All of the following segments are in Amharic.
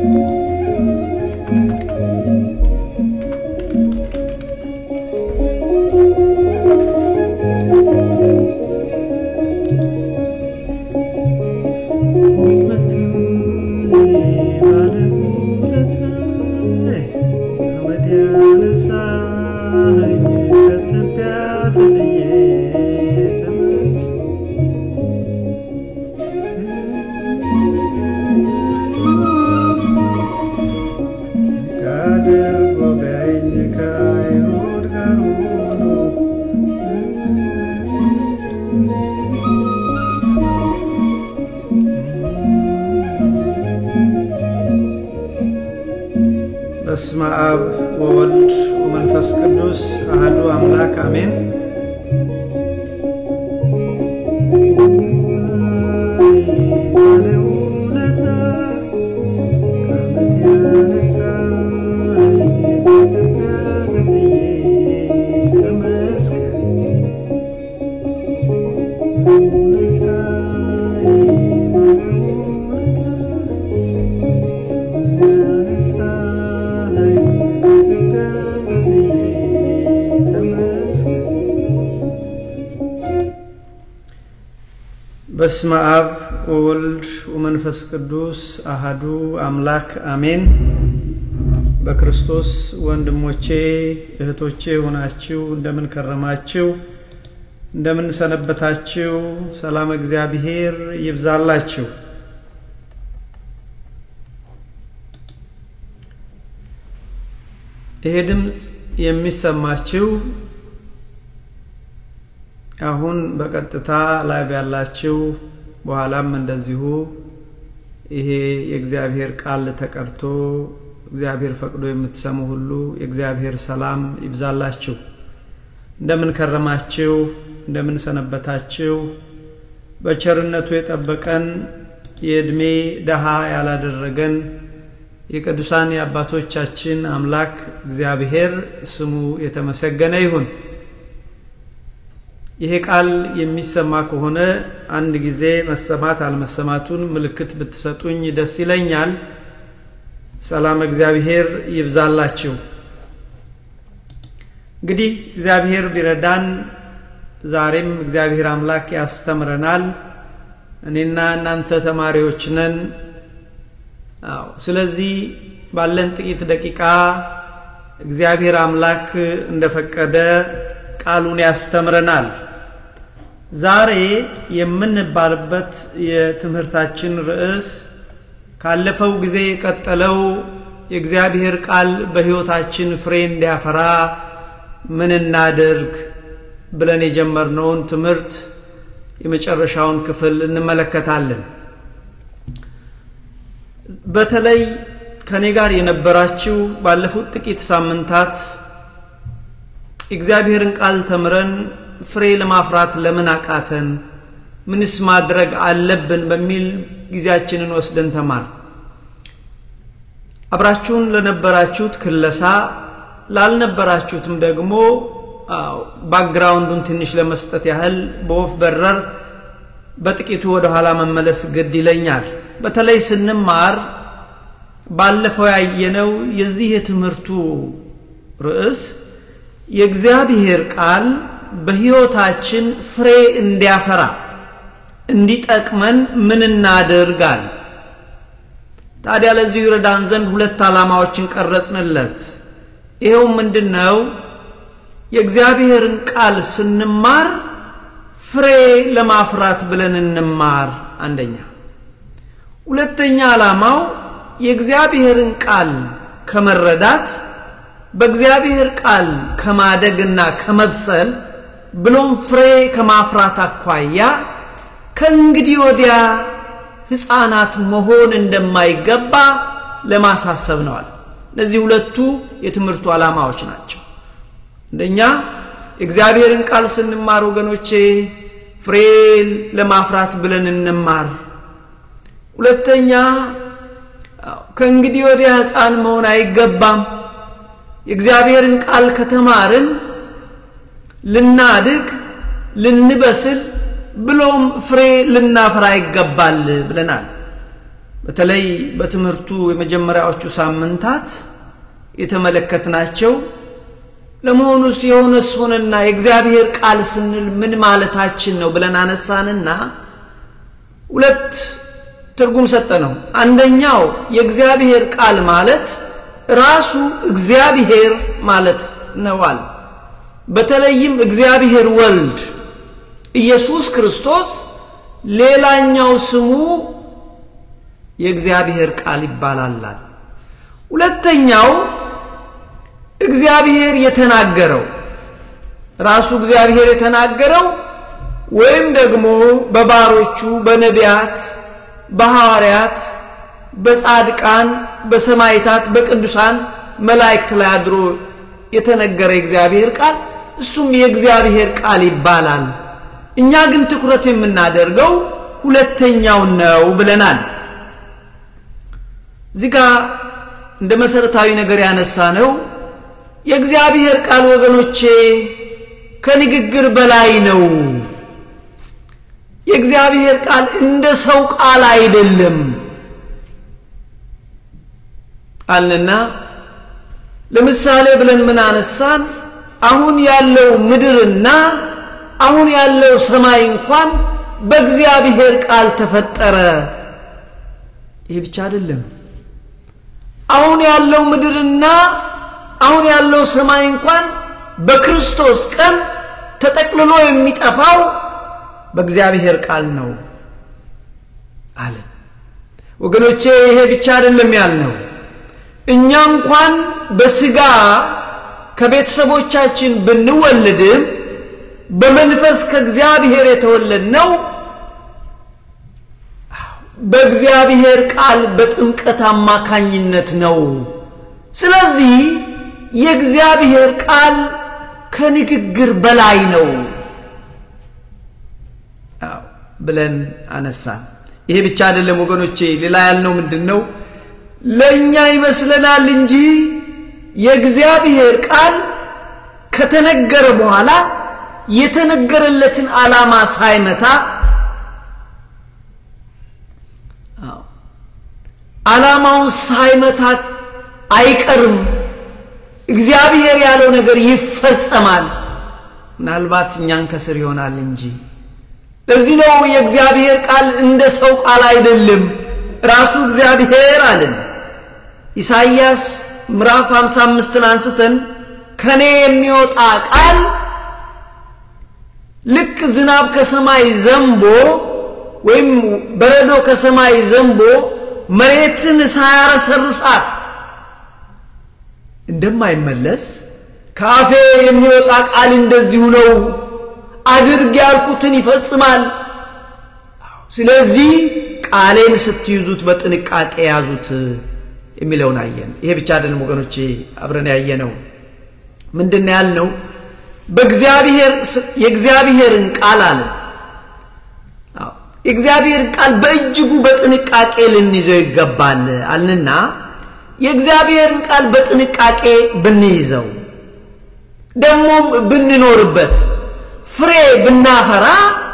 በስመ አብ ወወልድ ወመንፈስ ቅዱስ አህዱ አምላክ አሜን። በስመ አብ ወወልድ ወመንፈስ ቅዱስ አሃዱ አምላክ አሜን። በክርስቶስ ወንድሞቼ እህቶቼ ሆናችሁ እንደምን ከረማችሁ? እንደምን ሰነበታችሁ? ሰላም እግዚአብሔር ይብዛላችሁ። ይሄ ድምፅ የሚሰማችሁ አሁን በቀጥታ ላይቭ ያላችሁ በኋላም እንደዚሁ ይሄ የእግዚአብሔር ቃል ተቀድቶ እግዚአብሔር ፈቅዶ የምትሰሙ ሁሉ የእግዚአብሔር ሰላም ይብዛላችሁ። እንደምን ከረማችሁ? እንደምን ሰነበታችሁ? በቸርነቱ የጠበቀን የዕድሜ ደሃ ያላደረገን የቅዱሳን የአባቶቻችን አምላክ እግዚአብሔር ስሙ የተመሰገነ ይሁን። ይሄ ቃል የሚሰማ ከሆነ አንድ ጊዜ መሰማት አልመሰማቱን ምልክት ብትሰጡኝ ደስ ይለኛል። ሰላም እግዚአብሔር ይብዛላችሁ። እንግዲህ እግዚአብሔር ቢረዳን ዛሬም እግዚአብሔር አምላክ ያስተምረናል። እኔና እናንተ ተማሪዎች ነን። አዎ፣ ስለዚህ ባለን ጥቂት ደቂቃ እግዚአብሔር አምላክ እንደፈቀደ ቃሉን ያስተምረናል። ዛሬ የምንባልበት የትምህርታችን ርዕስ ካለፈው ጊዜ የቀጠለው የእግዚአብሔር ቃል በሕይወታችን ፍሬ እንዲያፈራ ምን እናድርግ ብለን የጀመርነውን ትምህርት የመጨረሻውን ክፍል እንመለከታለን። በተለይ ከኔ ጋር የነበራችሁ ባለፉት ጥቂት ሳምንታት የእግዚአብሔርን ቃል ተምረን ፍሬ ለማፍራት ለምን አቃተን? ምንስ ማድረግ አለብን? በሚል ጊዜያችንን ወስደን ተማር። አብራችሁን ለነበራችሁት ክለሳ፣ ላልነበራችሁትም ደግሞ ባክግራውንዱን ትንሽ ለመስጠት ያህል በወፍ በረር በጥቂቱ ወደ ኋላ መመለስ ግድ ይለኛል። በተለይ ስንማር ባለፈው ያየነው የዚህ የትምህርቱ ርዕስ የእግዚአብሔር ቃል በሕይወታችን ፍሬ እንዲያፈራ እንዲጠቅመን ምን እናድርጋል? ታዲያ ለዚሁ ይረዳን ዘንድ ሁለት ዓላማዎችን ቀረጽንለት። ይኸው ምንድን ነው? የእግዚአብሔርን ቃል ስንማር ፍሬ ለማፍራት ብለን እንማር። አንደኛ። ሁለተኛ ዓላማው የእግዚአብሔርን ቃል ከመረዳት በእግዚአብሔር ቃል ከማደግና ከመብሰል ብሎም ፍሬ ከማፍራት አኳያ ከእንግዲህ ወዲያ ሕፃናት መሆን እንደማይገባ ለማሳሰብ ነዋል። እነዚህ ሁለቱ የትምህርቱ ዓላማዎች ናቸው። አንደኛ የእግዚአብሔርን ቃል ስንማር ወገኖቼ ፍሬ ለማፍራት ብለን እንማር። ሁለተኛ ከእንግዲህ ወዲያ ሕፃን መሆን አይገባም። የእግዚአብሔርን ቃል ከተማርን ልናድግ፣ ልንበስል ብሎም ፍሬ ልናፈራ ይገባል ብለናል። በተለይ በትምህርቱ የመጀመሪያዎቹ ሳምንታት የተመለከትናቸው ለመሆኑስ የሆነስ ሆነና የእግዚአብሔር ቃል ስንል ምን ማለታችን ነው ብለን አነሳንና ሁለት ትርጉም ሰጠ ነው። አንደኛው የእግዚአብሔር ቃል ማለት ራሱ እግዚአብሔር ማለት ነዋል። በተለይም እግዚአብሔር ወልድ ኢየሱስ ክርስቶስ ሌላኛው ስሙ የእግዚአብሔር ቃል ይባላላል። ሁለተኛው እግዚአብሔር የተናገረው ራሱ እግዚአብሔር የተናገረው ወይም ደግሞ በባሮቹ በነቢያት፣ በሐዋርያት፣ በጻድቃን፣ በሰማይታት፣ በቅዱሳን መላእክት ላይ አድሮ የተነገረ የእግዚአብሔር ቃል እሱም የእግዚአብሔር ቃል ይባላል። እኛ ግን ትኩረት የምናደርገው ሁለተኛውን ነው ብለናል። እዚህ ጋ እንደ መሰረታዊ ነገር ያነሳ ነው የእግዚአብሔር ቃል ወገኖቼ ከንግግር በላይ ነው። የእግዚአብሔር ቃል እንደ ሰው ቃል አይደለም አልንና ለምሳሌ ብለን ምን አነሳን? አሁን ያለው ምድርና አሁን ያለው ሰማይ እንኳን በእግዚአብሔር ቃል ተፈጠረ። ይህ ብቻ አይደለም። አሁን ያለው ምድርና አሁን ያለው ሰማይ እንኳን በክርስቶስ ቀን ተጠቅልሎ የሚጠፋው በእግዚአብሔር ቃል ነው አለን። ወገኖቼ ይሄ ብቻ አይደለም ያልነው። እኛ እንኳን በስጋ ከቤተሰቦቻችን ብንወለድም በመንፈስ ከእግዚአብሔር የተወለድነው በእግዚአብሔር ቃል በጥምቀት አማካኝነት ነው። ስለዚህ የእግዚአብሔር ቃል ከንግግር በላይ ነው ብለን አነሳን። ይሄ ብቻ አይደለም ወገኖቼ፣ ሌላ ያልነው ምንድን ነው? ለእኛ ይመስለናል እንጂ የእግዚአብሔር ቃል ከተነገረ በኋላ የተነገረለትን ዓላማ ሳይመታ ዓላማውን ሳይመታ አይቀርም። እግዚአብሔር ያለው ነገር ይፈጸማል። ምናልባት እኛን ከስር ይሆናል እንጂ። ለዚህ ነው የእግዚአብሔር ቃል እንደ ሰው ቃል አይደለም። ራሱ እግዚአብሔር አለን። ኢሳይያስ ምዕራፍ 55ን አንስተን ከኔ የሚወጣ ቃል ልክ ዝናብ ከሰማይ ዘንቦ ወይም በረዶ ከሰማይ ዘንቦ መሬትን ሳያረሰርሳት እንደማይመለስ ከአፌ የሚወጣ ቃል እንደዚሁ ነው። አድርግ ያልኩትን ይፈጽማል። ስለዚህ ቃሌን ስትይዙት በጥንቃቄ ያዙት የሚለውን አየን። ይሄ ብቻ አይደለም ወገኖቼ፣ አብረን ያየነው ምንድን ያልነው በእግዚአብሔር የእግዚአብሔርን ቃል አለ የእግዚአብሔርን ቃል በእጅጉ በጥንቃቄ ልንይዘው ይገባል አልንና የእግዚአብሔርን ቃል በጥንቃቄ ብንይዘው ደግሞም ብንኖርበት ፍሬ ብናፈራ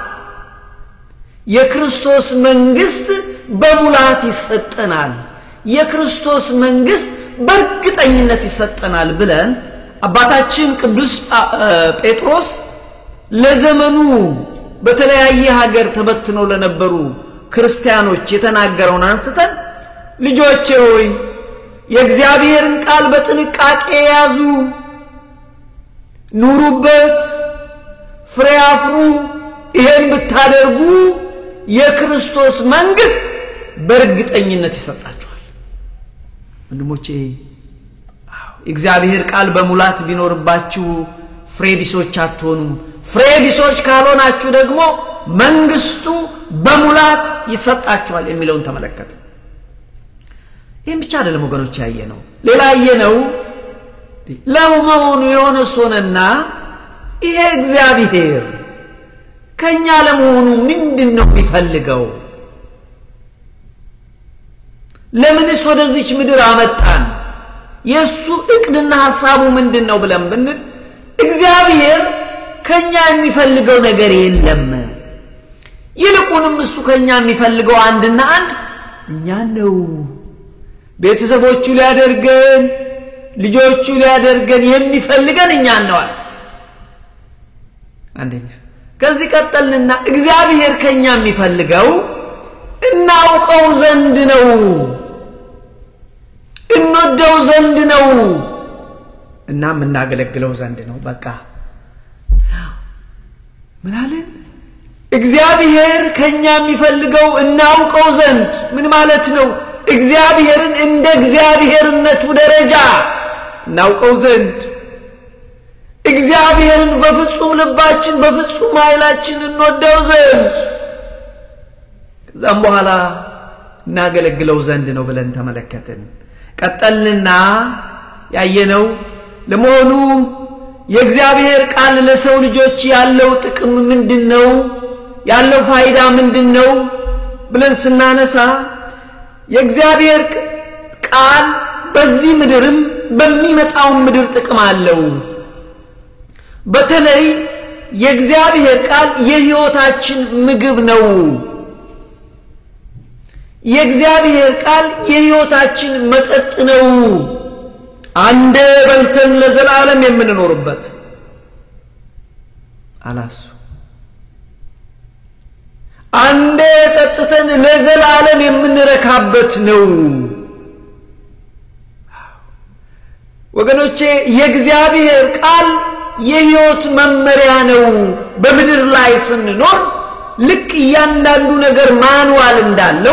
የክርስቶስ መንግስት በሙላት ይሰጠናል። የክርስቶስ መንግስት በእርግጠኝነት ይሰጠናል ብለን አባታችን ቅዱስ ጴጥሮስ ለዘመኑ በተለያየ ሀገር ተበትነው ለነበሩ ክርስቲያኖች የተናገረውን አንስተን ልጆቼ ሆይ የእግዚአብሔርን ቃል በጥንቃቄ ያዙ፣ ኑሩበት፣ ፍሬ አፍሩ። ይሄን ብታደርጉ የክርስቶስ መንግስት በእርግጠኝነት ይሰጣችኋል። ወንድሞቼ የእግዚአብሔር ቃል በሙላት ቢኖርባችሁ ፍሬ ቢሶች አትሆኑም። ፍሬ ቢሶች ካልሆናችሁ ደግሞ መንግስቱ በሙላት ይሰጣችኋል የሚለውን ተመለከተ። ይህም ብቻ አይደለም ወገኖች፣ ያየ ነው። ሌላ ያየ ነው ለመሆኑ የሆነ ሶነና ይሄ እግዚአብሔር ከእኛ ለመሆኑ ምንድን ነው የሚፈልገው? ለምንስ ወደዚች ምድር አመጣን? የእሱ እቅድና ሐሳቡ ምንድን ነው ብለን ብንል እግዚአብሔር ከኛ የሚፈልገው ነገር የለም። ይልቁንም እሱ ከኛ የሚፈልገው አንድና አንድ እኛን ነው። ቤተሰቦቹ ሊያደርገን ልጆቹ ሊያደርገን የሚፈልገን እኛን ነዋል። አንደኛ ከዚህ ቀጠልንና እግዚአብሔር ከኛ የሚፈልገው እናውቀው ዘንድ ነው፣ እንወደው ዘንድ ነው እና የምናገለግለው ዘንድ ነው። በቃ ምን አለን? እግዚአብሔር ከኛ የሚፈልገው እናውቀው ዘንድ ምን ማለት ነው? እግዚአብሔርን እንደ እግዚአብሔርነቱ ደረጃ እናውቀው ዘንድ እግዚአብሔርን በፍጹም ልባችን በፍጹም ኃይላችን እንወደው ዘንድ ከዛም በኋላ እናገለግለው ዘንድ ነው ብለን ተመለከትን። ቀጠልንና ያየነው ለመሆኑ የእግዚአብሔር ቃል ለሰው ልጆች ያለው ጥቅም ምንድን ነው? ያለው ፋይዳ ምንድን ነው ብለን ስናነሳ የእግዚአብሔር ቃል በዚህ ምድርም በሚመጣው ምድር ጥቅም አለው። በተለይ የእግዚአብሔር ቃል የሕይወታችን ምግብ ነው። የእግዚአብሔር ቃል የሕይወታችን መጠጥ ነው። አንዴ በልተን ለዘላለም የምንኖርበት አላሱ አንዴ ጠጥተን ለዘላለም የምንረካበት ነው። ወገኖቼ የእግዚአብሔር ቃል የሕይወት መመሪያ ነው። በምድር ላይ ስንኖር ልክ እያንዳንዱ ነገር ማንዋል እንዳለው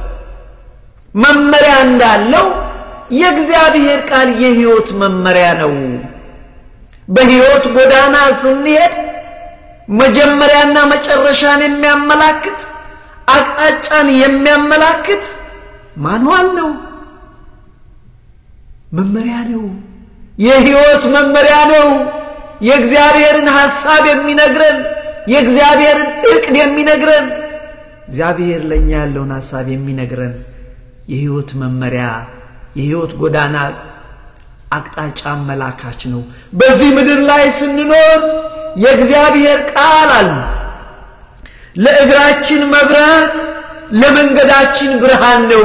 መመሪያ እንዳለው የእግዚአብሔር ቃል የሕይወት መመሪያ ነው። በሕይወት ጎዳና ስንሄድ መጀመሪያና መጨረሻን የሚያመላክት አቅጣጫን የሚያመላክት ማንዋል ነው፣ መመሪያ ነው፣ የሕይወት መመሪያ ነው። የእግዚአብሔርን ሐሳብ የሚነግረን የእግዚአብሔርን ዕቅድ የሚነግረን እግዚአብሔር ለእኛ ያለውን ሐሳብ የሚነግረን የሕይወት መመሪያ የሕይወት ጎዳና አቅጣጫ አመላካች ነው። በዚህ ምድር ላይ ስንኖር የእግዚአብሔር ቃል አለ ለእግራችን መብራት ለመንገዳችን ብርሃን ነው።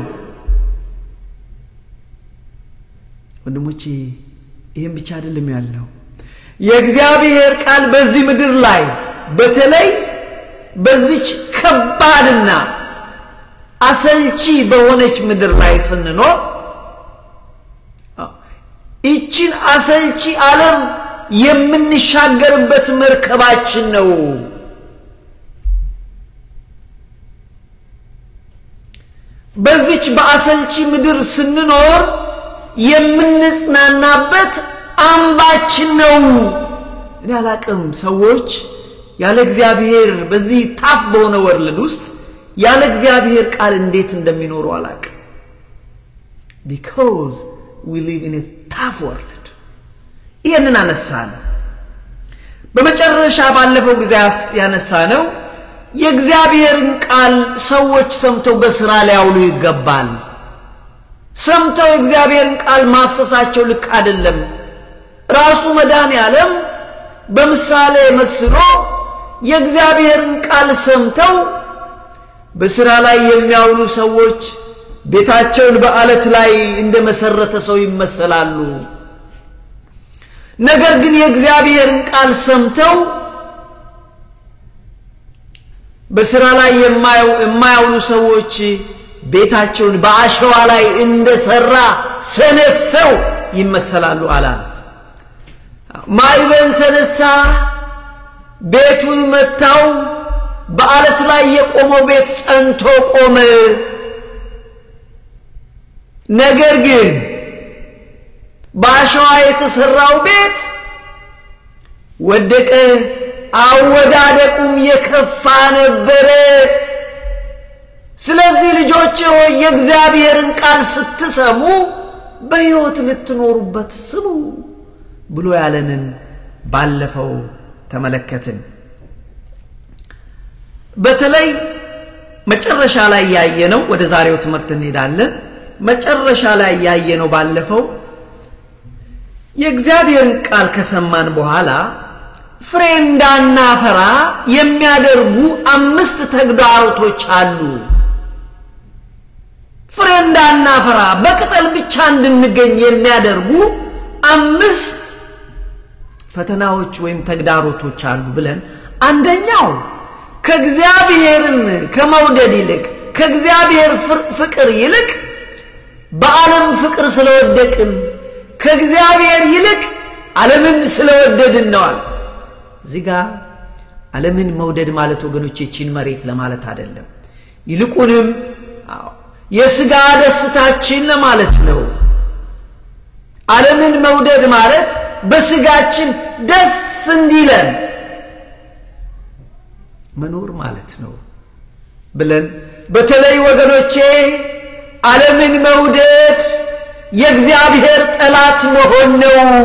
ወንድሞቼ ይህም ብቻ አይደለም ያልነው የእግዚአብሔር ቃል በዚህ ምድር ላይ በተለይ በዚች ከባድና አሰልቺ በሆነች ምድር ላይ ስንኖር ይችን አሰልቺ ዓለም የምንሻገርበት መርከባችን ነው። በዚች በአሰልቺ ምድር ስንኖር የምንጽናናበት አምባችን ነው። እኔ አላቅም ሰዎች ያለ እግዚአብሔር በዚህ ታፍ በሆነ ወርልድ ውስጥ ያለ እግዚአብሔር ቃል እንዴት እንደሚኖሩ አላቅም። ቢካዝ ዊ ሊቭ ኢን ታፍ ወርልድ። ይህንን አነሳን። በመጨረሻ ባለፈው ጊዜ ያነሳ ነው የእግዚአብሔርን ቃል ሰዎች ሰምተው በስራ ሊያውሉ ይገባል። ሰምተው የእግዚአብሔርን ቃል ማፍሰሳቸው ልክ አይደለም። ራሱ መድኃኔ ዓለም በምሳሌ መስሎ የእግዚአብሔርን ቃል ሰምተው በሥራ ላይ የሚያውሉ ሰዎች ቤታቸውን በዓለት ላይ እንደ መሰረተ ሰው ይመሰላሉ። ነገር ግን የእግዚአብሔርን ቃል ሰምተው በሥራ ላይ የማያውሉ ሰዎች ቤታቸውን በአሸዋ ላይ እንደሰራ ሰነፍ ሰው ይመሰላሉ አላል። ማዕበል ተነሳ፣ ቤቱን መታው። በዓለት ላይ የቆመው ቤት ጸንቶ ቆመ። ነገር ግን በአሸዋ የተሰራው ቤት ወደቀ፣ አወዳደቁም የከፋ ነበረ። ስለዚህ ልጆች ሆይ የእግዚአብሔርን ቃል ስትሰሙ በሕይወት ልትኖሩበት ስሙ ብሎ ያለንን ባለፈው ተመለከትን። በተለይ መጨረሻ ላይ ያየነው ወደ ዛሬው ትምህርት እንሄዳለን። መጨረሻ ላይ ያየነው ባለፈው የእግዚአብሔርን ቃል ከሰማን በኋላ ፍሬ እንዳናፈራ የሚያደርጉ አምስት ተግዳሮቶች አሉ። ፍሬ እንዳናፈራ በቅጠል ብቻ እንድንገኝ የሚያደርጉ አምስት ፈተናዎች ወይም ተግዳሮቶች አሉ ብለን አንደኛው ከእግዚአብሔርን ከመውደድ ይልቅ ከእግዚአብሔር ፍቅር ይልቅ በዓለም ፍቅር ስለወደቅን ከእግዚአብሔር ይልቅ ዓለምን ስለወደድን ነዋል። እዚህ ጋር ዓለምን መውደድ ማለት ወገኖች ይቺን መሬት ለማለት አይደለም። ይልቁንም የሥጋ ደስታችን ለማለት ነው። ዓለምን መውደድ ማለት በሥጋችን ደስ እንዲለን መኖር ማለት ነው ብለን በተለይ ወገኖቼ ዓለምን መውደድ የእግዚአብሔር ጠላት መሆን ነው።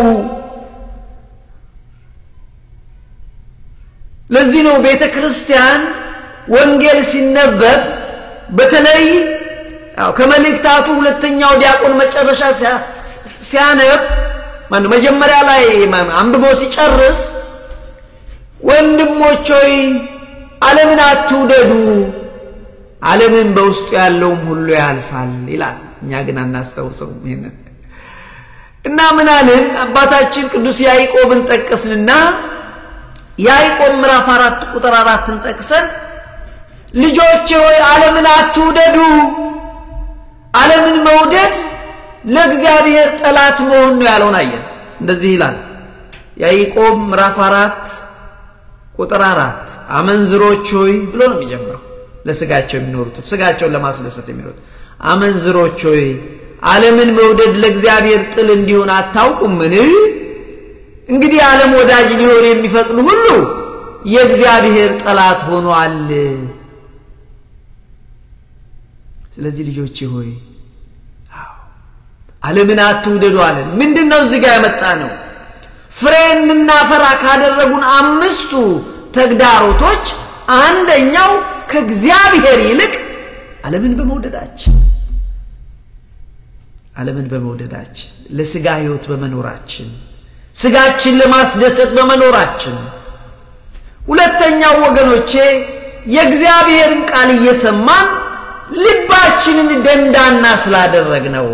ለዚህ ነው ቤተ ክርስቲያን ወንጌል ሲነበብ በተለይ ከመልእክታቱ ሁለተኛው ዲያቆን መጨረሻ ሲያነብ ማነው መጀመሪያ ላይ አንብቦ ሲጨርስ ወንድሞች ሆይ ዓለምን አትውደዱ፣ ዓለምን በውስጡ ያለውም ሁሉ ያልፋል ይላል። እኛ ግን አናስታውሰውም ይሄንን እና ምን አልን? አባታችን ቅዱስ ያዕቆብን ጠቀስንና ያዕቆብ ምዕራፍ አራት ቁጥር አራትን ጠቅሰን ልጆቼ ሆይ ዓለምን አትውደዱ፣ ዓለምን መውደድ ለእግዚአብሔር ጠላት መሆን ነው ያለውን አየን። እንደዚህ ይላል ያዕቆብ ምዕራፍ አራት ቁጥር አራት አመንዝሮች ሆይ ብሎ ነው የሚጀምረው። ለስጋቸው የሚኖሩት ስጋቸውን ለማስደሰት የሚኖሩት አመንዝሮች ሆይ ዓለምን መውደድ ለእግዚአብሔር ጥል እንዲሆን አታውቁምን? እንግዲህ ዓለም ወዳጅ ሊሆን የሚፈቅዱ ሁሉ የእግዚአብሔር ጠላት ሆኗል። ስለዚህ ልጆቼ ሆይ ዓለምን አትውደዱ አለን። ምንድን ነው እዚህ ጋር ያመጣ ነው? ፍሬ እንድናፈራ ካደረጉን አምስቱ ተግዳሮቶች አንደኛው ከእግዚአብሔር ይልቅ ዓለምን በመውደዳችን ዓለምን በመውደዳችን ለስጋ ሕይወት በመኖራችን ስጋችን ለማስደሰት በመኖራችን ሁለተኛው ወገኖቼ የእግዚአብሔርን ቃል እየሰማን ልባችንን ደንዳና ስላደረግ ነው።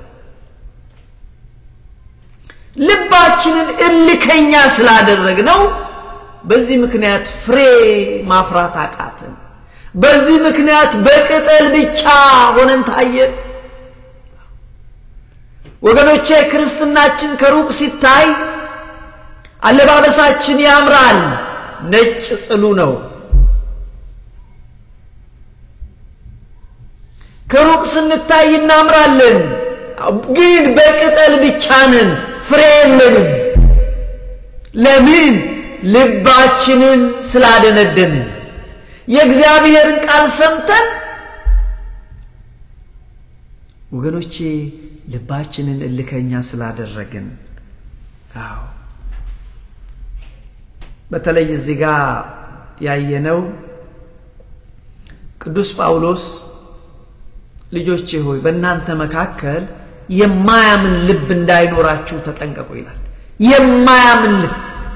ልባችንን እልከኛ ስላደረግ ነው። በዚህ ምክንያት ፍሬ ማፍራት አቃትን። በዚህ ምክንያት በቅጠል ብቻ ሆነን ታየን። ወገኖቼ ክርስትናችን ከሩቅ ሲታይ አለባበሳችን ያምራል፣ ነጭ ጽሉ ነው። ከሩቅ ስንታይ እናምራለን፣ ግን በቅጠል ብቻ ነን፣ ፍሬ የለንም። ለምን? ልባችንን ስላደነደንን የእግዚአብሔርን ቃል ሰምተን ወገኖቼ ልባችንን እልከኛ ስላደረግን። አዎ በተለይ እዚህ ጋር ያየነው ቅዱስ ጳውሎስ ልጆቼ ሆይ በእናንተ መካከል የማያምን ልብ እንዳይኖራችሁ ተጠንቀቁ ይላል። የማያምን ልብ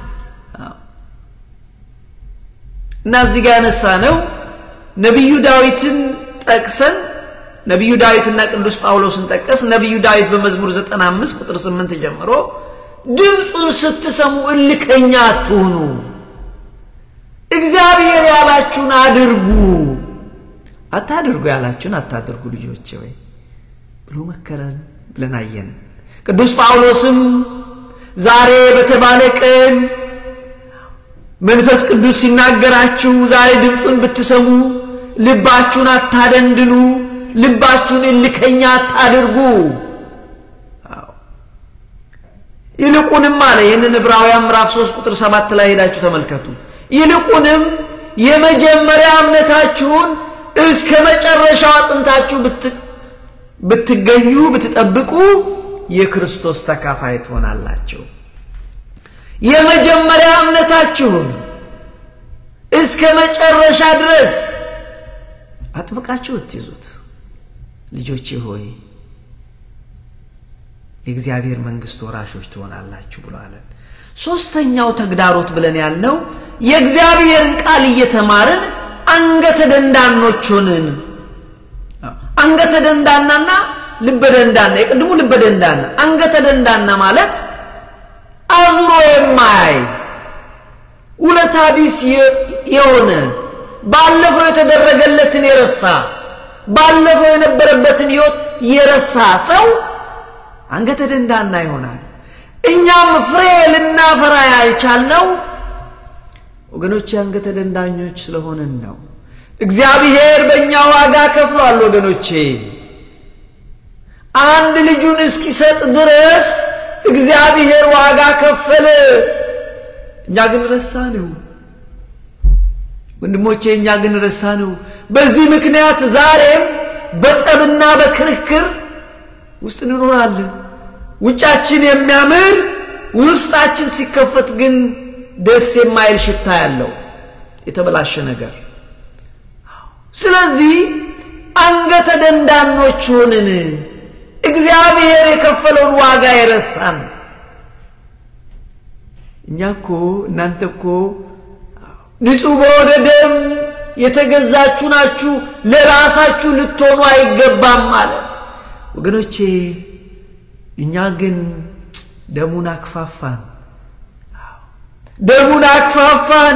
እና እዚህ ጋር ያነሳ ነው ነቢዩ ዳዊትን ጠቅሰን ነቢዩ ዳዊትና ቅዱስ ጳውሎስን ጠቀስ። ነቢዩ ዳዊት በመዝሙር 95 ቁጥር 8 ጀምሮ ድምፁን ስትሰሙ እልከኛ አትሁኑ፣ እግዚአብሔር ያላችሁን አድርጉ፣ አታድርጉ ያላችሁን አታድርጉ ልጆቼ ወይ ብሎ መከረን ብለን አየን። ቅዱስ ጳውሎስም ዛሬ በተባለ ቀን መንፈስ ቅዱስ ሲናገራችሁ ዛሬ ድምፁን ብትሰሙ ልባችሁን አታደንድኑ፣ ልባችሁን እልከኛ አታድርጉ። ይልቁንም አለ ይህንን ዕብራውያን ምዕራፍ 3 ቁጥር 7 ላይ ሄዳችሁ ተመልከቱ። ይልቁንም የመጀመሪያ እምነታችሁን እስከ መጨረሻው አጽንታችሁ ብትገኙ ብትጠብቁ የክርስቶስ ተካፋይ ትሆናላችሁ። የመጀመሪያ እምነታችሁን እስከ መጨረሻ ድረስ አጥብቃችሁ እትይዙት። ልጆቼ ሆይ የእግዚአብሔር መንግሥት ወራሾች ትሆናላችሁ ብሎ አለን። ሦስተኛው ተግዳሮት ብለን ያልነው የእግዚአብሔርን ቃል እየተማርን አንገተ ደንዳኖች ሆንን። አንገተ ደንዳናና ልበ ደንዳና የቅድሙ ልበ ደንዳና አንገተ ደንዳና ማለት አዙሮ የማያይ ውለታ ቢስ የሆነ ባለፈው የተደረገለትን የረሳ ባለፈው የነበረበትን ሕይወት የረሳ ሰው አንገተ ደንዳና ይሆናል። እኛም ፍሬ ልናፈራ ያልቻልነው ወገኖች አንገተ ደንዳኞች ስለሆንን ነው። እግዚአብሔር በእኛ ዋጋ ከፍሏል። ወገኖቼ አንድ ልጁን እስኪሰጥ ድረስ እግዚአብሔር ዋጋ ከፈለ። እኛ ግን ረሳ ነው። ወንድሞቼ እኛ ግን ረሳ ነው። በዚህ ምክንያት ዛሬም በጠብና በክርክር ውስጥ እንኖራለን። ውጫችን የሚያምር ውስጣችን ሲከፈት ግን ደስ የማይል ሽታ ያለው የተበላሸ ነገር። ስለዚህ አንገተ ደንዳኖች ሆንን። እግዚአብሔር የከፈለውን ዋጋ የረሳን እኛ እኮ እናንተ እኮ ንጹሕ በሆነ ደም የተገዛችሁ ናችሁ፣ ለራሳችሁ ልትሆኑ አይገባም አለ። ወገኖቼ እኛ ግን ደሙን አክፋፋን፣ ደሙን አክፋፋን።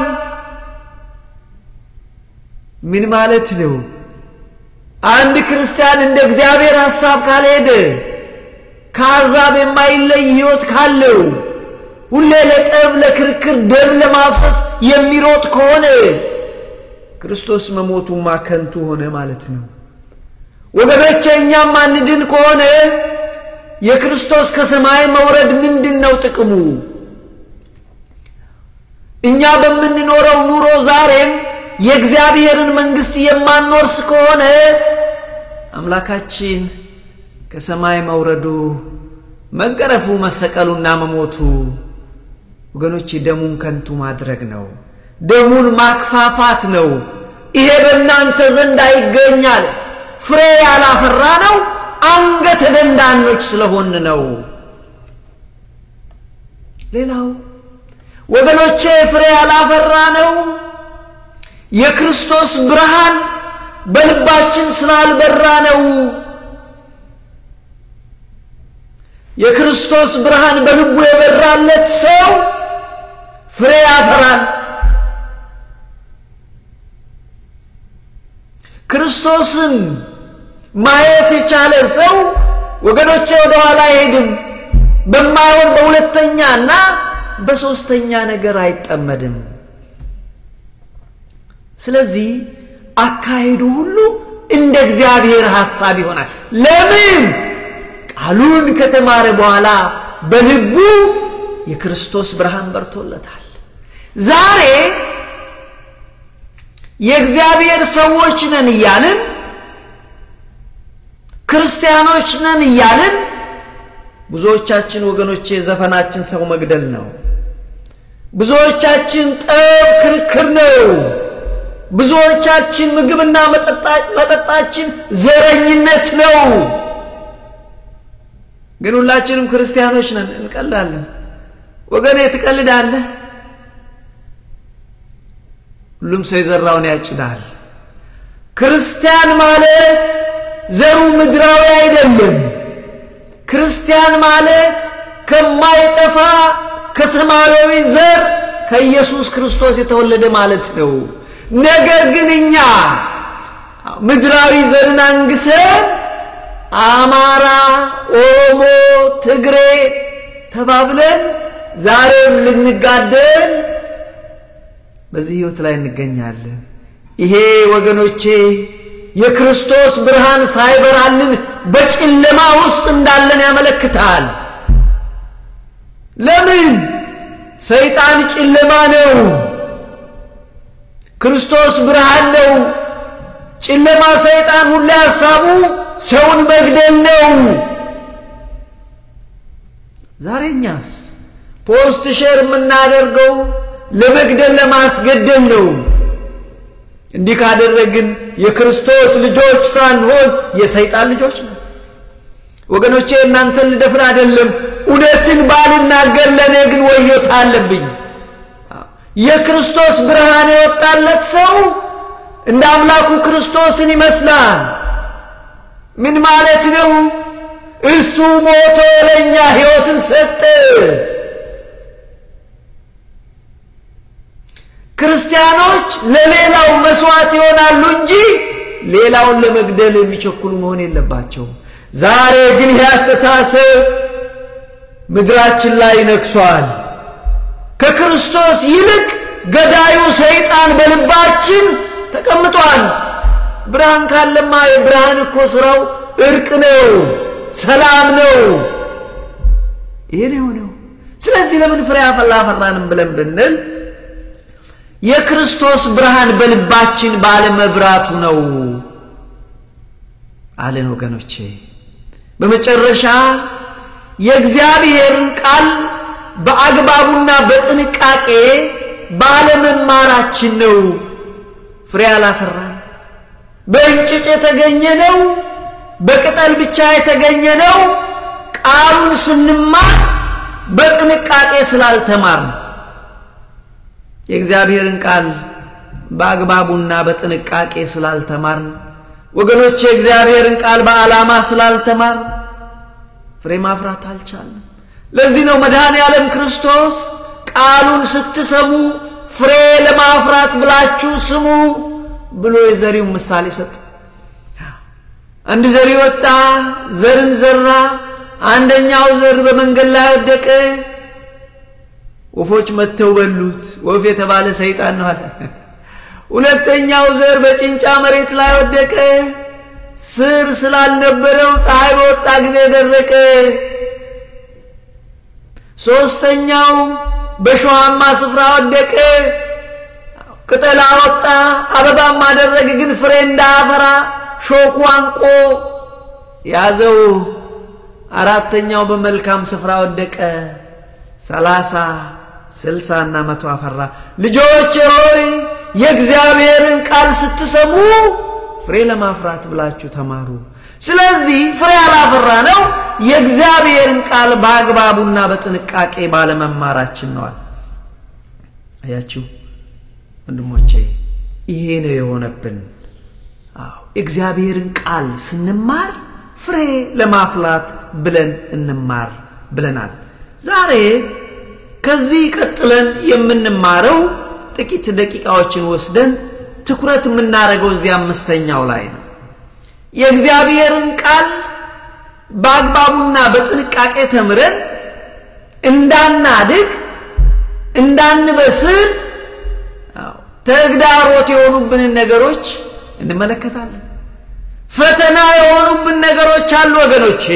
ምን ማለት ነው? አንድ ክርስቲያን እንደ እግዚአብሔር ሐሳብ ካልሄደ ከአሕዛብ የማይለይ ሕይወት ካለው ሁሌ ለጠብ ለክርክር ደም ለማፍሰስ የሚሮጥ ከሆነ ክርስቶስ መሞቱማ ከንቱ ሆነ ማለት ነው። ወገኖቼ እኛም አንድን ከሆነ የክርስቶስ ከሰማይ መውረድ ምንድን ነው ጥቅሙ? እኛ በምንኖረው ኑሮ ዛሬም የእግዚአብሔርን መንግሥት የማንወርስ ከሆነ አምላካችን ከሰማይ መውረዱ መገረፉ፣ መሰቀሉና መሞቱ ወገኖቼ ደሙን ከንቱ ማድረግ ነው። ደሙን ማክፋፋት ነው። ይሄ በእናንተ ዘንድ አይገኛል። ፍሬ ያላፈራ ነው አንገተ ደንዳኖች ስለሆን ነው። ሌላው ወገኖቼ ፍሬ ያላፈራ ነው የክርስቶስ ብርሃን በልባችን ስላልበራ ነው። የክርስቶስ ብርሃን በልቡ የበራለት ሰው ፍሬ ያፈራል። ክርስቶስን ማየት የቻለ ሰው ወገኖቼ ወደ ኋላ አይሄድም። በማይሆን በሁለተኛና በሦስተኛ ነገር አይጠመድም። ስለዚህ አካሄዱ ሁሉ እንደ እግዚአብሔር ሐሳብ ይሆናል። ለምን? ቃሉን ከተማረ በኋላ በልቡ የክርስቶስ ብርሃን በርቶለታል። ዛሬ የእግዚአብሔር ሰዎች ነን እያልን ክርስቲያኖች ነን እያልን ብዙዎቻችን ወገኖቼ ዘፈናችን ሰው መግደል ነው። ብዙዎቻችን ጠብ፣ ክርክር ነው። ብዙዎቻችን ምግብና መጠጣችን ዘረኝነት ነው። ግን ሁላችንም ክርስቲያኖች ነን። እንቀላለን። ወገኔ ትቀልዳለህ። ሁሉም ሰው የዘራውን ያጭዳል። ክርስቲያን ማለት ዘሩ ምድራዊ አይደለም። ክርስቲያን ማለት ከማይጠፋ ከሰማያዊ ዘር ከኢየሱስ ክርስቶስ የተወለደ ማለት ነው። ነገር ግን እኛ ምድራዊ ዘርን አንግሰን አማራ፣ ኦሮሞ፣ ትግሬ ተባብለን ዛሬም ልንጋደል በዚህ ሕይወት ላይ እንገኛለን። ይሄ ወገኖቼ የክርስቶስ ብርሃን ሳይበራልን በጨለማ ውስጥ እንዳለን ያመለክታል። ለምን? ሰይጣን ጨለማ ነው፣ ክርስቶስ ብርሃን ነው። ጨለማ ሰይጣን ሁሌ ሐሳቡ ሰውን መግደል ነው። ዛሬኛስ ፖስት ሼር የምናደርገው ለመግደል ለማስገደል ነው። እንዲህ ካደረግን የክርስቶስ ልጆች ሳንሆን የሰይጣን ልጆች ነው። ወገኖቼ እናንተን ልደፍር አይደለም። እውነትን ባልናገር ለእኔ ግን ወዮታ አለብኝ። የክርስቶስ ብርሃን የወጣለት ሰው እንደ አምላኩ ክርስቶስን ይመስላል። ምን ማለት ነው? እሱ ሞቶ ለእኛ ሕይወትን ሰጠ። ክርስቲያኖች ለሌላው መስዋዕት ይሆናሉ እንጂ ሌላውን ለመግደል የሚቸኩሉ መሆን የለባቸውም። ዛሬ ግን ይህ አስተሳሰብ ምድራችን ላይ ነግሷል። ከክርስቶስ ይልቅ ገዳዩ ሰይጣን በልባችን ተቀምጧል። ብርሃን ካለማ የብርሃን እኮ ስራው እርቅ ነው፣ ሰላም ነው። ይሄ ነው የሆነው። ስለዚህ ለምን ፍሬ አላፈራንም ብለን ብንል የክርስቶስ ብርሃን በልባችን ባለመብራቱ ነው አለን ወገኖቼ። በመጨረሻ የእግዚአብሔርን ቃል በአግባቡና በጥንቃቄ ባለመማራችን ነው ፍሬ አላፈራን። በእንጭጭ የተገኘ ነው፣ በቅጠል ብቻ የተገኘ ነው። ቃሉን ስንማር በጥንቃቄ ስላልተማርን የእግዚአብሔርን ቃል በአግባቡና በጥንቃቄ ስላልተማርን ወገኖች የእግዚአብሔርን ቃል በዓላማ ስላልተማርን ፍሬ ማፍራት አልቻለም። ለዚህ ነው መድኃኔ ዓለም ክርስቶስ ቃሉን ስትሰሙ ፍሬ ለማፍራት ብላችሁ ስሙ ብሎ የዘሪውን ምሳሌ ሰጠ። አንድ ዘሪ ወጣ፣ ዘርን ዘራ። አንደኛው ዘር በመንገድ ላይ ወደቀ። ወፎች መጥተው በሉት። ወፍ የተባለ ሰይጣን ነው አለ። ሁለተኛው ዘር በጭንጫ መሬት ላይ ወደቀ። ስር ስላልነበረው ፀሐይ በወጣ ጊዜ ደረቀ። ሶስተኛው በሸዋማ ስፍራ ወደቀ። ቅጠል አወጣ፣ አበባም አደረገ፣ ግን ፍሬ እንዳያፈራ ሾኩ አንቆ ያዘው። አራተኛው በመልካም ስፍራ ወደቀ። ሰላሳ ስልሳ እና መቶ አፈራ። ልጆች ሆይ የእግዚአብሔርን ቃል ስትሰሙ ፍሬ ለማፍራት ብላችሁ ተማሩ። ስለዚህ ፍሬ ያላፈራ ነው የእግዚአብሔርን ቃል በአግባቡና በጥንቃቄ ባለመማራችን ነዋል። አያችሁ ወንድሞቼ፣ ይሄ ነው የሆነብን። አዎ እግዚአብሔርን ቃል ስንማር ፍሬ ለማፍላት ብለን እንማር ብለናል። ዛሬ ከዚህ ቀጥለን የምንማረው ጥቂት ደቂቃዎችን ወስደን ትኩረት የምናደርገው እዚህ አምስተኛው ላይ ነው። የእግዚአብሔርን ቃል በአግባቡና በጥንቃቄ ተምረን እንዳናድግ እንዳንበስል ተግዳሮት የሆኑብንን ነገሮች እንመለከታለን። ፈተና የሆኑብን ነገሮች አሉ ወገኖቼ።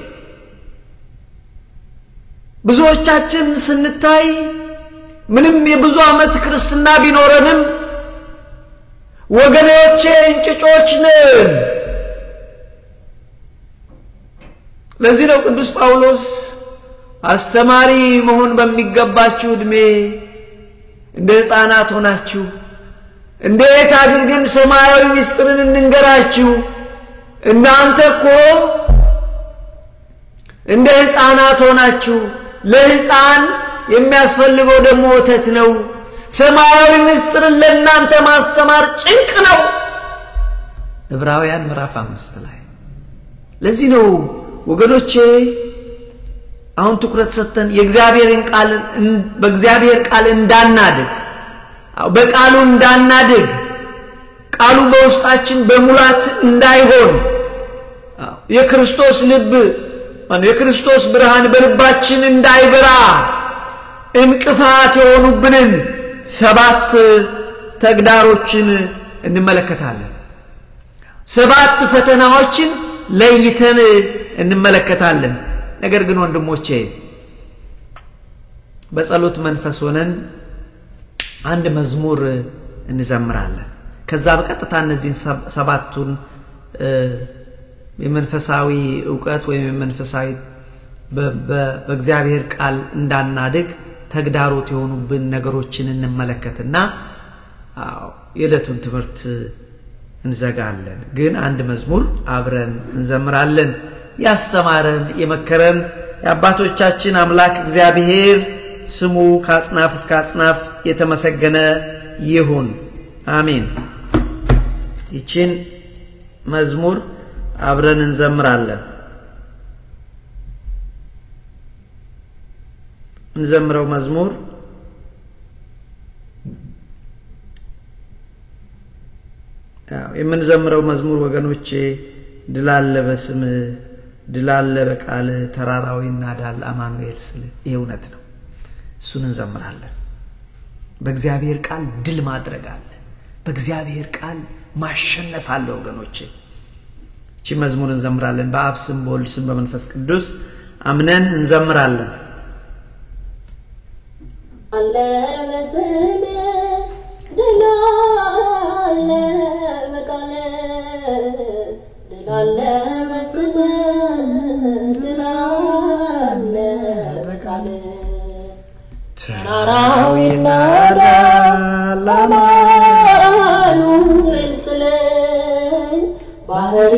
ብዙዎቻችን ስንታይ ምንም የብዙ ዓመት ክርስትና ቢኖረንም ወገኖቼ እንጭጮች ነን። ለዚህ ነው ቅዱስ ጳውሎስ አስተማሪ መሆን በሚገባችሁ ዕድሜ እንደ ሕፃናት ሆናችሁ እንዴት አድርገን ሰማያዊ ምስጢርን እንንገራችሁ? እናንተ እኮ እንደ ሕፃናት ሆናችሁ ለሕፃን የሚያስፈልገው ደግሞ ወተት ነው። ሰማያዊ ምስጢርን ለእናንተ ማስተማር ጭንቅ ነው። ዕብራውያን ምዕራፍ አምስት ላይ ለዚህ ነው ወገኖቼ አሁን ትኩረት ሰጥተን የእግዚአብሔርን ቃል በእግዚአብሔር ቃል እንዳናድግ በቃሉ እንዳናድግ ቃሉ በውስጣችን በሙላት እንዳይሆን የክርስቶስ ልብ የክርስቶስ ብርሃን በልባችን እንዳይበራ እንቅፋት የሆኑብንን ሰባት ተግዳሮችን እንመለከታለን። ሰባት ፈተናዎችን ለይተን እንመለከታለን። ነገር ግን ወንድሞቼ በጸሎት መንፈስ ሆነን አንድ መዝሙር እንዘምራለን። ከዛ በቀጥታ እነዚህን ሰባቱን የመንፈሳዊ እውቀት ወይም የመንፈሳዊ በእግዚአብሔር ቃል እንዳናድግ ተግዳሮት የሆኑብን ነገሮችን እንመለከትና የዕለቱን ትምህርት እንዘጋለን። ግን አንድ መዝሙር አብረን እንዘምራለን። ያስተማረን የመከረን የአባቶቻችን አምላክ እግዚአብሔር ስሙ ከአጽናፍ እስከ አጽናፍ የተመሰገነ ይሁን፣ አሜን። ይችን መዝሙር አብረን እንዘምራለን። እንዘምረው መዝሙር የምንዘምረው መዝሙር ወገኖቼ ድል አለ በስምህ ድል አለ በቃልህ ተራራው ይናዳል አማኑኤል ስልህ ይህ እውነት ነው። እሱን እንዘምራለን። በእግዚአብሔር ቃል ድል ማድረግ አለ። በእግዚአብሔር ቃል ማሸነፍ አለ ወገኖቼ። እቺ መዝሙር እንዘምራለን። በአብ ስም በወልድ ስም በመንፈስ ቅዱስ አምነን እንዘምራለን። አለ በስምህ ድል አለ በቃልህ ድል አለ በስምህ ድል አለ በቃልህ ተራራው ይናዳል አማኑኤል ስልህ ባህር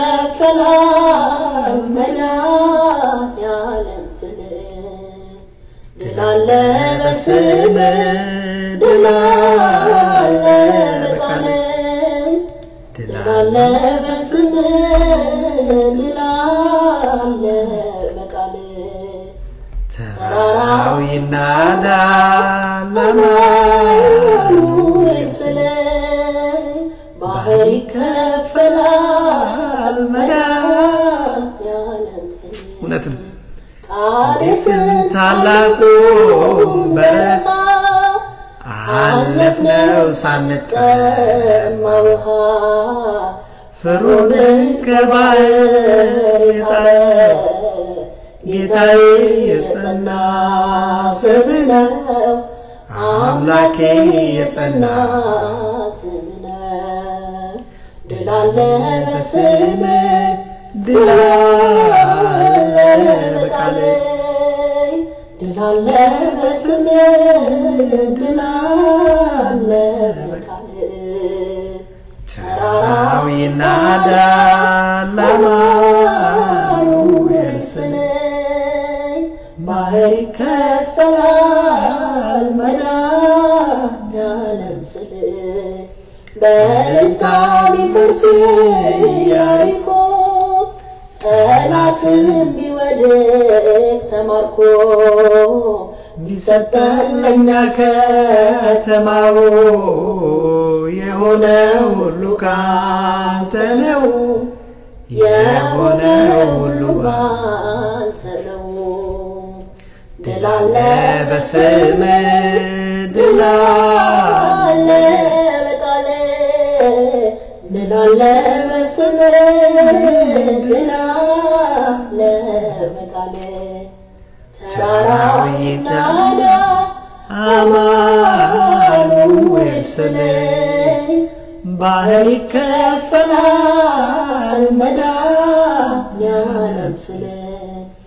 ይከፈላል መድኃኒዓለም ስልህ ድል አለ በስምህ ድል አለ በቃልህ ድል አለ በስምህ ድል አለ በቃልህ ተራራው ይናዳል አማኑኤል ስልህ ባህር ይከፈላል መድኃኒዓለም ስልህ እውነት ነው። ቃዴስን ታላቁ በረሃ አለፍነው ሳንጠማ ውሃ ፍሩንን ከባህር የጣለ ጌታዬ የጸና ስም ነው አምላኬ የጸና ስም ነው። ድል አለ በስምህ ድል አለ በቃልህ ድል አለ በስምህ ድል አለ በቃልህ ተራራው ይናዳል አማኑኤል ስልህ ባህር ይከፈላል መድኃኒዓለም ስልህ በእልልታ ቢፈርስ ኢያሪኮ ጠላትም ቢወድቅ ተማርኮ ቢሰጠን ለእኛ ከተማው የሆነ ሁሉ ካንተ ነው የሆነ ሁሉ ባንተ ነው። ድል አለ በስምህ ድል አለ አለ በቃልህ ድል አለ በስምህ ድል አለ በቃልህ ተራራው ይናዳ አማኑኤል ስልህ ባህር ይከፈላል መድኃኒዓለም ስልህ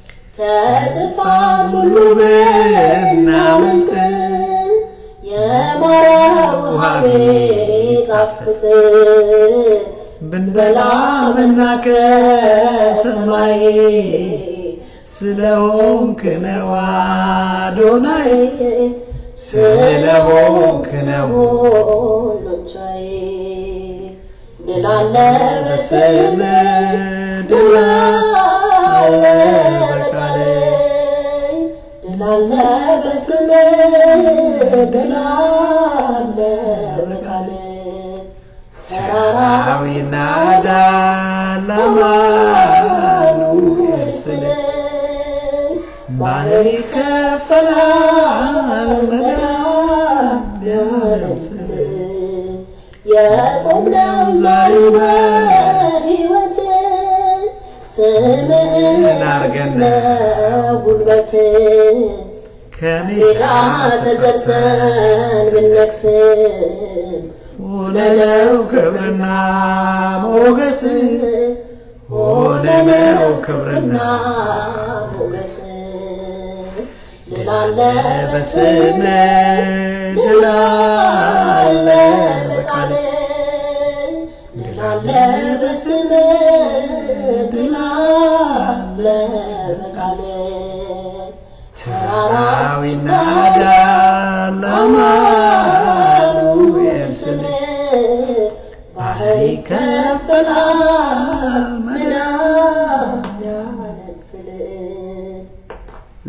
ከጥፋት ሁሉ ብናመልጥ የማረ ውሃ ቢጣፍጥ ብንበላ መና ከሰማይ ስለሆንክ ነው አዶናይ ስለሆንክ ነው ሁሉን ቻይ ድል አለ በስምህ ድል አለ በቃልህ ድል አለ በስምህ ድል አለ በቃልህ ተራራው ይናዳል አማኑኤል ስልህ ባህር ይከፈላል መድኃኒዓለም ስልህ የቆምነው ዛሬ በሕይወት ስምህን አርገን ነው ጉልበት ከሜዳ ሜዳ ተጠርተን ብነግስም ሆነነው ክብርና ሞገስ ሆነነው ክብርና ሞገስ ድል አለ በስምህ ድል አለ በቃልህ ድል አለ በስምህ ድል አለ በቃልህ ተራራው ይናዳል አማኑኤል ስልህ ባህር ይከፈላል